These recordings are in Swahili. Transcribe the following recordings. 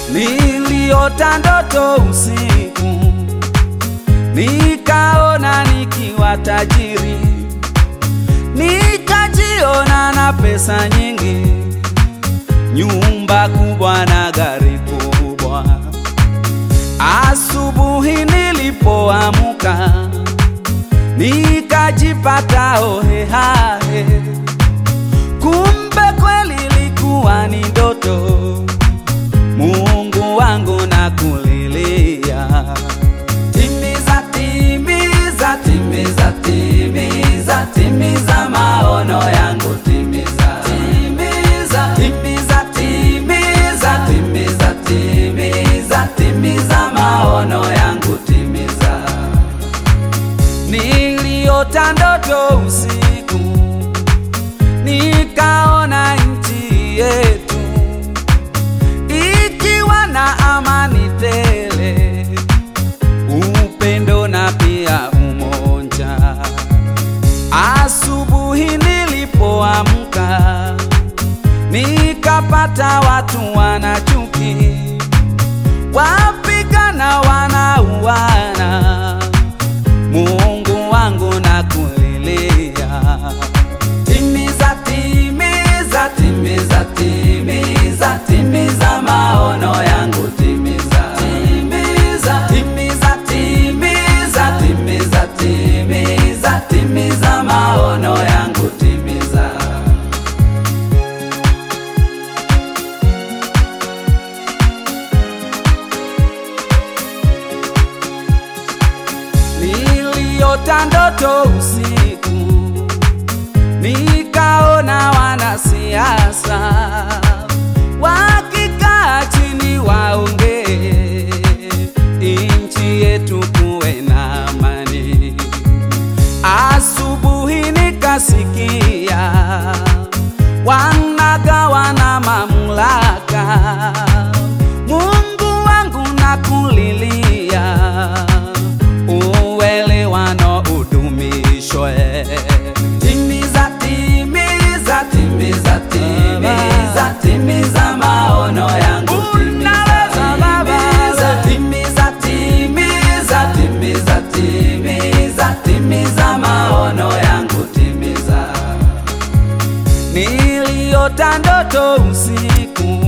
Niliota ndoto usiku, nikaona nikiwa tajiri, nikajiona na pesa nyingi, nyumba kubwa na gari kubwa. Asubuhi nilipoamka, nikajipata hohehahe, kumbe kweli ilikuwa ni ndoto. Mungu wangu nakulilia, timiza, timiza, timiza, timiza, timiza maono yangu, timiza, timiza, timiza, timiza, timiza, timiza, timiza maono yangu, timiza. Niliota ndoto usiku, nikaona nchi yetu ikiwa na amani tele, upendo na pia umoja. Asubuhi nilipoamka, nikapata watu wana chuki, wapigana, wanauana. Mungu wangu nakulilia, timiza, timiza, timiza, timiza, timiza maono yangu, timiza, timiza, timiza, timiza, timiza, timiza, timiza maono yangu, timiza. Niliota ndoto usiku, nikaona wanasiasa wakikaa chini waongee, nchi yetu kuwe na amani. Asubuhi nikasikia wanagawana mamlaka. Mungu wangu nakulilia, uelewano udumishwe. Timiza, timiza, timiza, timiza, timiza maono yangu, Unaweza, Baba. timiza, timiza, timiza, timiza, timiza maono yangu, timiza. Niliota ndoto usiku,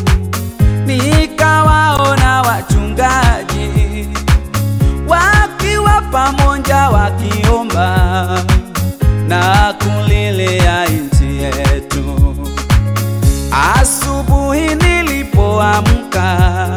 nikawaona wachungaji wakiwa pamoja wakiomba na kulilia nchi yetu. Asubuhi nilipoamka,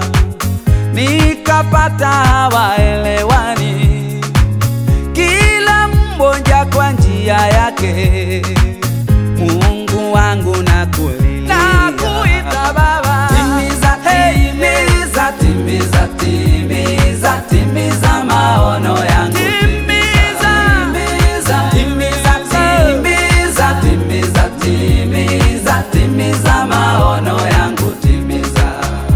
nikapata hawaelewani, kila mmoja kwa njia yake. Mungu wangu nakulilia, Nakuita Baba. timiza, timiza, timiza, timiza, timiza maono yangu, Timiza. timiza, timiza, timiza, timiza, timiza, timiza maono yangu, timiza.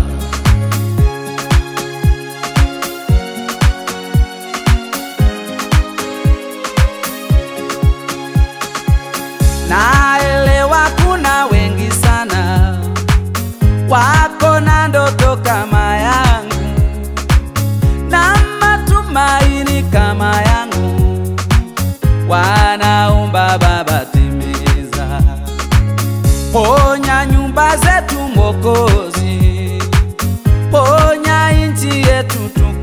Naelewa kuna wengi sana wako na ndoto kama yangu na matumaini kama yangu, wanaomba Baba, timiza, ponya nyumba zetu Mwokozi, ponya nchi yetu tuku